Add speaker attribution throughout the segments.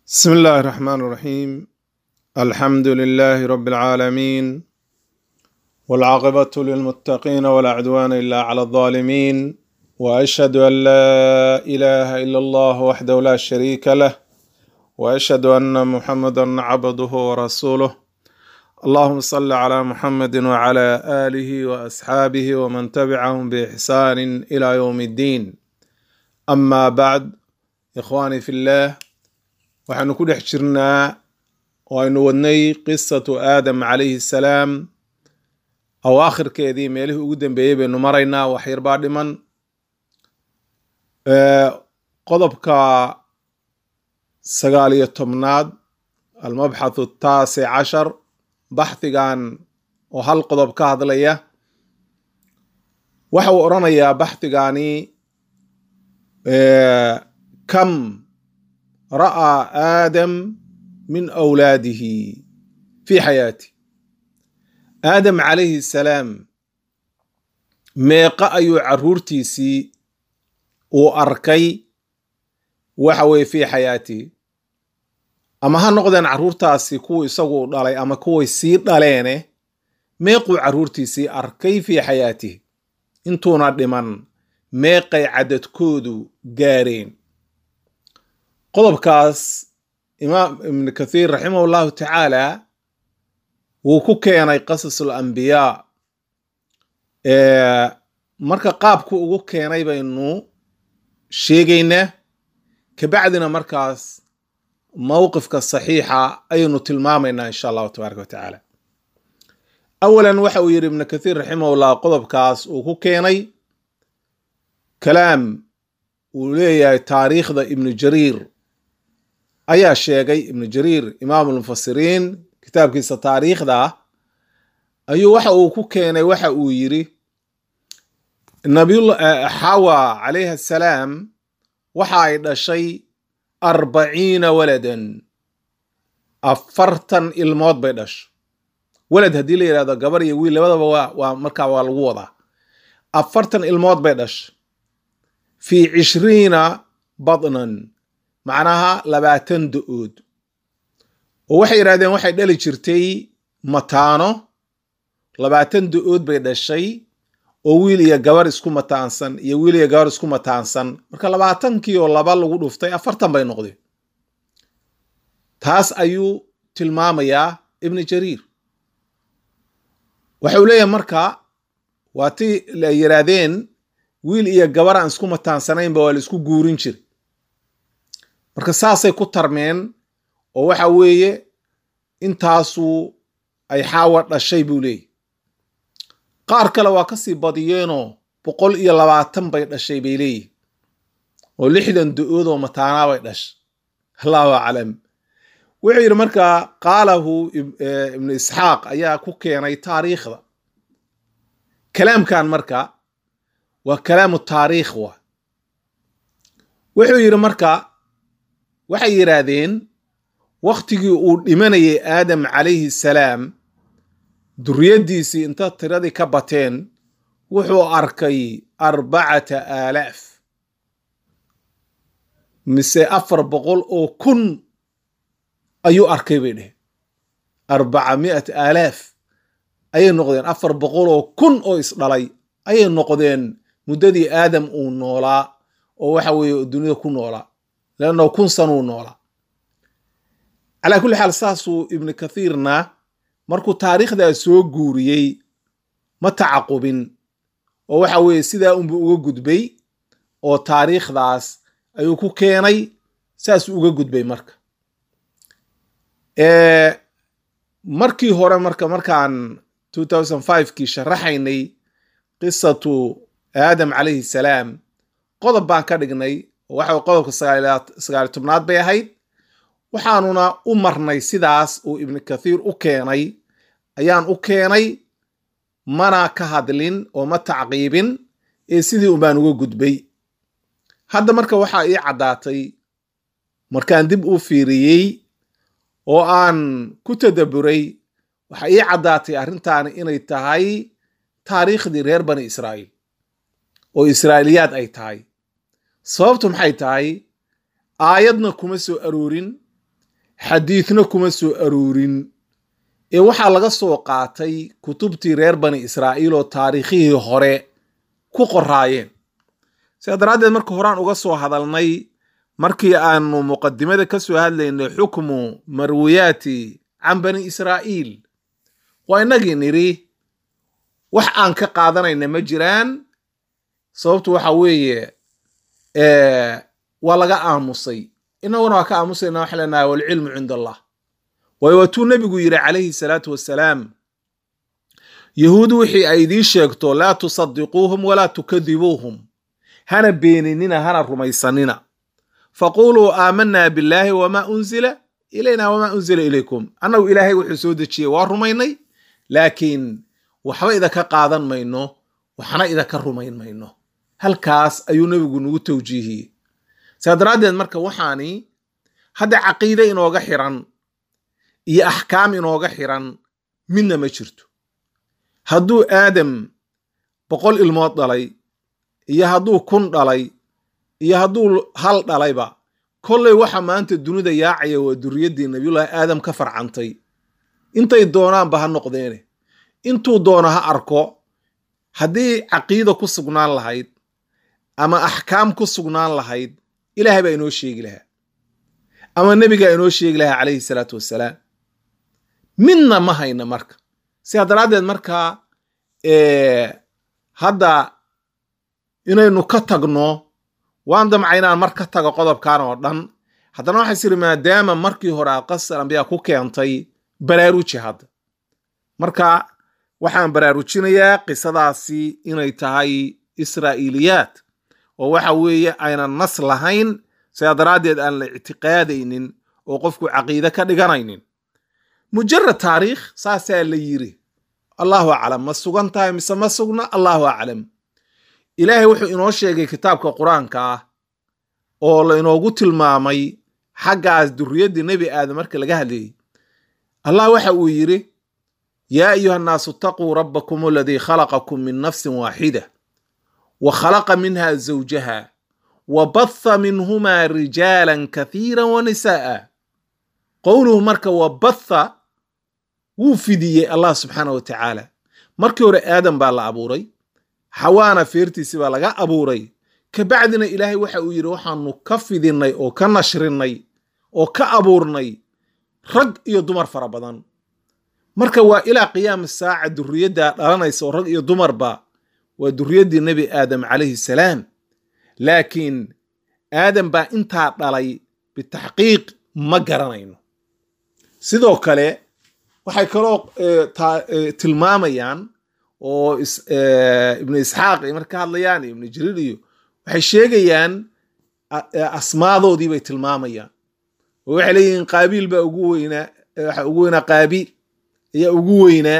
Speaker 1: بسم الله الرحمن الرحيم الحمد لله رب العالمين والعاقبة للمتقين ولا عدوان إلا على الظالمين وأشهد أن لا إله إلا الله وحده لا شريك له وأشهد أن محمدا عبده ورسوله اللهم صل على محمد وعلى آله وأصحابه ومن تبعهم بإحسان إلى يوم الدين أما بعد إخواني في الله waxaanu ku dhex jirnaa oo aynu wadnay qisatu aadam calayhi salaam awaakhirkeedii meelihii ugu dambeeyey baynu maraynaa wax yar baa dhiman qodobka sagaal iyo tobnaad almabxathu taasic cashar baxhigan oo hal qodob ka hadlaya waxa uu odhanayaa baxhigani kam ra'aa aadam min awlaadihi fi xayaati aadam calayhi salaam meeqa ayuu carruurtiisii uu arkay waxa weye fii xayaatihi ama ha noqdeen carruurtaasi kuwii isagu u dhalay ama kuway sii dhaleene meequu carruurtiisii arkay fii xayaatihi intuuna dhiman meeqay cadadkoodu gaareen qodobkaas imaam ibnu kathiir raximah llahu tacaala wuu ku keenay qasas alambiyaa marka qaabku ugu keenay baynu sheegaynaa kabacdina markaas mowqifka saxiixa ayaynu tilmaamaynaa insha allahu tabaaraka wa tacaala awalan waxa uu yidhi ibnu kathiir raximahullah qodobkaas uu ku keenay kalaam uu leeyahay taariikhda ibnu jariir ayaa sheegay ibnu jariir imaamu lmufasiriin kitaabkiisa taariikhda ah ayuu waxa uu ku keenay waxa uu yidhi xawa calayhi assalaam waxa ay dhashay arbaciina waladan afartan ilmood bay dhashay walad haddii la yidhahdo gabar iyo wiil labadaba waa waa markaa waa lagu wadaa afartan ilmood bay dhashay fii cishriina badnan macnaha labaatan do-ood oo waxay yidhahdeen waxay dhali jirtay mataano labaatan do-ood bay dhashay oo wiil iyo gabar isku mataansan iyo wiil iyo gabar isku mataansan marka labaatankii oo laba lagu dhuftay afartan bay noqdeen taas ayuu tilmaamayaa ibnu jariir waxau leeyahay marka waa ti la yidhaahdeen wiil iyo gabar aan isku mataansanaynba waa la isku guurin jira marka saasay ku tarmeen oo waxa weeye intaasu ay xaawa dhashay buu leeyahy qaar kale waa kasii badiyeenoo boqol iyo labaatan bay dhashay bay leeyihin oo lixdan do-ood oo mataanaa bay dhashay allahu aclam wuxuu yidhi marka qaalahu ibnu isxaaq ayaa ku keenay taariikhda kalaamkan marka waa kalaamu taariikh wa wuxuu yidhi marka waxay yidhaahdeen wakhtigii uu dhimanayay aadam calayhi salaam duriyaddiisii inta tiradii ka bateen wuxuu arkay arbacata aalaaf mise afar boqol oo kun ayuu arkay bay dheheen arbaca mi'at aalaaf ayay noqdeen afar boqol oo kun oo isdhalay ayay noqdeen muddadii aadam uu noolaa oo waxa weeye dunida ku noolaa leanno kun sanuu noolaa calaa kulli xaal saasuu ibnu kathiirna markuu taariikhdaa soo guuriyey ma tacaqubin oo waxa weeye sidaa unbuu uga gudbay oo taariikhdaas ayuu ku keenay saasuu uga gudbay marka markii hore marka markaan kii sharaxaynay qisatu aadam calayhi salaam qodob baan ka dhignay waxa qodobka sagaali tobnaad bay ahayd waxaanuna u marnay sidaas uu ibnu kathiir u keenay ayaan u keenay mana ka hadlin oo ma tacqiibin ee sidii unbaan uga gudbay hadda marka waxaa ii caddaatay markaan dib u fiiriyey oo aan ku tadabburay waxaa ii caddaatay arrintaani inay tahay taariikhdii reer bani israa'iil oo israa'iiliyaad ay tahay sababtu maxay tahay aayadna kuma soo aroorin xadiidna kuma soo aroorin ee waxaa laga soo qaatay kutubtii reer bani israa'iil oo taariikhihii hore ku qoraayeen sidaa daraaddeed marka horaan uga soo hadalnay markii aanu muqadimada ka soo hadlaynay xukmu marwiyaati can bani israa'iil waa innagii nidhi wax aan ka qaadanayna ma jiraan sababtu waxa weeye waa laga aamusay inaguna waa ka aamusayna waxaan leenahay walcilmu cinda allah waayo waatuu nebigu yidhi calayhi salaatu wassalaam yahuud wixii ay idiin sheegto laa tusadiquuhum walaa tukadibuuhum hana beeninina hana rumaysanina faquluu aamanaa billaahi wamaa unzila ilayna wamaa unzila ilaykum annagu ilaahay wuxuu soo dejiyey waa rumaynay laakiin waxba idinka qaadan mayno waxna idinka rumayn mayno halkaas ayuu nebigu nagu tawjiihiyey saa daraaddeed marka waxaani hadda caqiide inooga xiran iyo axkaam inooga xiran midna ma jirto hadduu aadam boqol ilmood dhalay iyo hadduu kun dhalay iyo hadduu hal dhalayba kollay waxa maanta dunida yaacaya waa duriyaddii nabiyullaahi aadam ka farcantay intay doonaanba ha noqdeene intuu doono ha arko haddii caqiida ku sugnaan lahayd ama axkaam ku sugnaan lahayd ilaahay baa inoo sheegi lahaa ama nebigaa inoo sheegi lahaa calayhi salaatu wassalaam midna ma hayna marka sidaa daraaddeed markaa hadda inaynu ka tagno waan damca inaan mar ka tago qodobkan oo dhan haddana waxay siri maadaama markii hore aad qasar ambiyaa ku keentay baraaruji hadda marka waxaan baraarujinayaa qisadaasi inay tahay israa'iiliyaad oo waxa weeye aynan nas lahayn sidaa daraaddeed aan la ictiqaadaynin oo qofku caqiide ka dhiganaynin mujarad taariikh saasaa la yiri allahu aclam ma sugan tahay mise ma sugna allahu aclam ilaahay wuxuu inoo sheegay kitaabka qur-aanka ah oo la inoogu tilmaamay xaggaas durriyaddii nebi aadam marka laga hadlayay allah waxa uu yidhi yaa ayuha annaasu itaquu rabbakum aladii khalaqakum min nafsin waaxida wa khalaqa minha zawjaha wa batha minhumaa rijaalan kathiira wa nisaa'a qowluhu marka wa batha wuu fidiyey allah subxaana wa tacaala markii hore aadam baa la abuuray xawaana feertiisi baa laga abuuray kabacdina ilaahay waxa uu yidhi waxaanu ka fidinnay oo ka nashrinnay oo ka abuurnay rag iyo dumar fara badan marka waa ilaa qiyaami saaca durriyaddaa dhalanaysa oo rag iyo dumarba waa durriyaddii nebi aadam calayhi salaam laakiin aadam baa intaa dhalay bitaxqiiq ma garanayno sidoo kale waxay kaloo tilmaamayaan oo ibnu isxaaq ay marka hadlayaan iyo ibnu jariir iyo waxay sheegayaan asmaadoodii bay tilmaamayaan oo waxay leeyihiin qaabiil baa ugu weynaa waxa ugu weynaa qaabiil ayaa ugu weynaa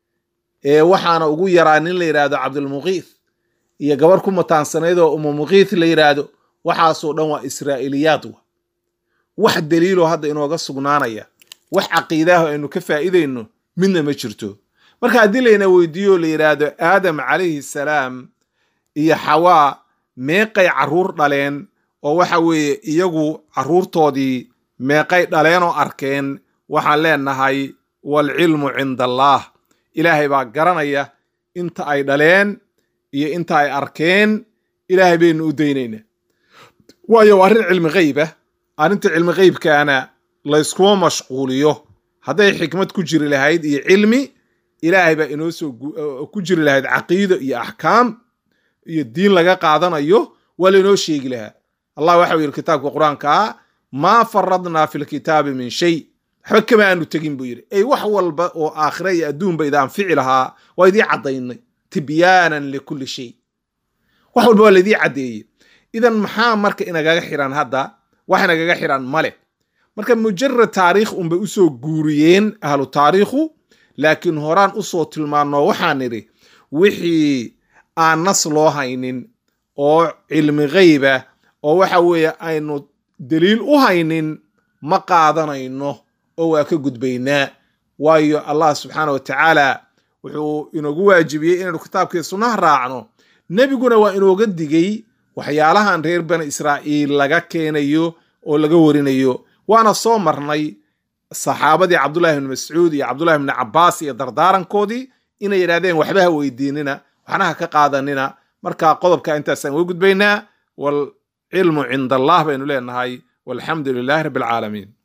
Speaker 1: waxaana ugu yaraa nin la yidhaahdo cabdulmuqiith iyo gabar ku mataansanayd oo umumuqiith la yidhaahdo waxaasoo dhan waa israa'iiliyaad wa wax daliiloo hadda inooga sugnaanaya wax caqiidaaho aynu ka faa'iidayno midna ma jirto marka haddii layna weydiiyo la yidhaahdo aadam calayhi salaam iyo xawaa meeqay carruur dhaleen oo waxa weeye iyagu carruurtoodii meeqay dhaleen oo arkeen waxaan leenahay waalcilmu cinda allaah ilaahay baa garanaya inta ay dhaleen iyo inta ay arkeen ilaahay baynu u daynaynaa waayo waa arrin cilmi gheyba arrinta cilmi gheybkaana layskuma mashquuliyo hadday xikmad ku jiri lahayd iyo cilmi ilaahay baa inoo soo ku jiri lahayd caqiido iyo axkaam iyo diin laga qaadanayo waa lainoo sheegi lahaa allah waxa u yidhi kitaabka qur-aankaa maa faradnaa fi lkitaabi min shay waxba kama aanu tegin buu yidhi ey wax walba oo aakhira iyo adduunba ida anfici lahaa waa idii caddaynay tibyaanan likulli shay wax walba waa laidii caddeeyey idan maxaa marka inagaga xiran hadda wax inagaga xiran male marka mujarad taariikh unbay usoo guuriyeen ahlu taariikhu laakiin horaan usoo tilmaanno waxaan nidhi wixii aan nas loo haynin oo cilmi gheyba oo waxa weeye aynu daliil u haynin ma qaadanayno oo waa ka gudbaynaa waayo allah subxaana wa tacaala wuxuu inoogu waajibiyey inaynu kitaabkii sunnaha raacno nebiguna waa inooga digay waxyaalahan reer bani israa'iil laga keenayo oo laga warinayo waana soo marnay saxaabadii cabdullahi ibni mascuud iyo cabdullahi ibni cabaas iyo dardaarankoodii inay yidhahdeen waxba ha weydiinina waxna ha ka qaadanina marka qodobka intaasaan uga gudbaynaa waalcilmu cinda allah baynu leenahay walxamdu lilahi rabbi alcaalamiin